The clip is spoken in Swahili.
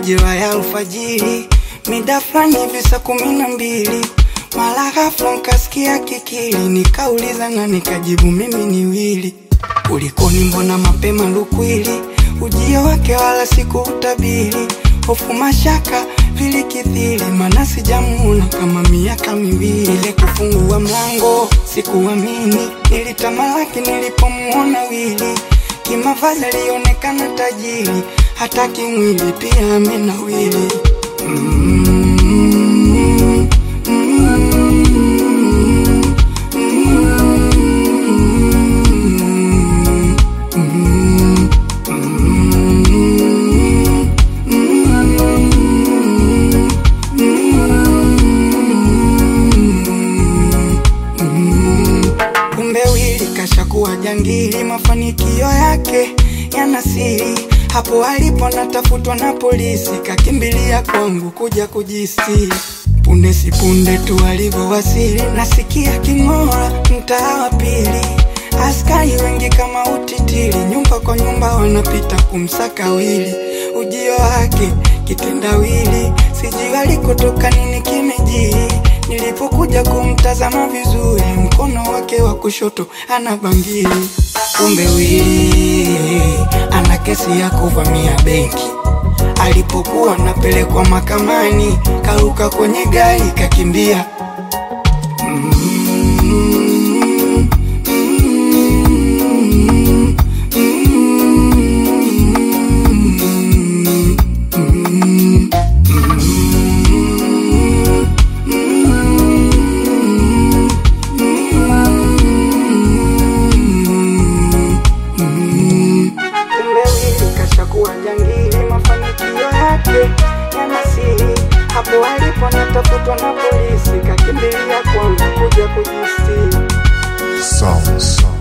majira ya alfajiri, mida fulani hivi saa kumi na mbili, mara ghafla nkasikia kikili, nikauliza na nikajibu mimi ni Wili. Kulikoni, mbona mapema lukwili, ujio wake wala sikuutabiri, hofu mashaka vilikithiri, mana sijamuona kama miaka miwili. Ile kufungua mlango sikuamini, nilitamalaki nilipomuona Wili. Kimavazi alionekana tajiri, hata kimwili pia amenawili. Mm, mm, mm, Kumbe Wili kashakuwa jangili, mafanikio yake yana siri. Hapo alipo natafutwa na polisi, kakimbilia kwangu kuja kujisiri. Punde si punde tu alivyowasili, nasikia king'ora mtaa wa pili. Askari wengi kama utitiri, nyumba kwa nyumba wanapita kumsaka Wili. Ujio wake kitendawili, sijui alikotoka nini kimejiri. Nilipokuja kumtazama vizuri, mkono wake wa kushoto ana bangili. Kumbe Wili ana kesi ya kuvamia benki. Alipokuwa anapelekwa mahakamani, karuka kwenye gari kakimbia. Mm, mm, mm, Kumbe Wili kashakuwa jangili, mafanikio yake yana siri. Hapo alipo natafutwa na polisi, kakimbilia kwangu kuja kujistiri. Sound, sound.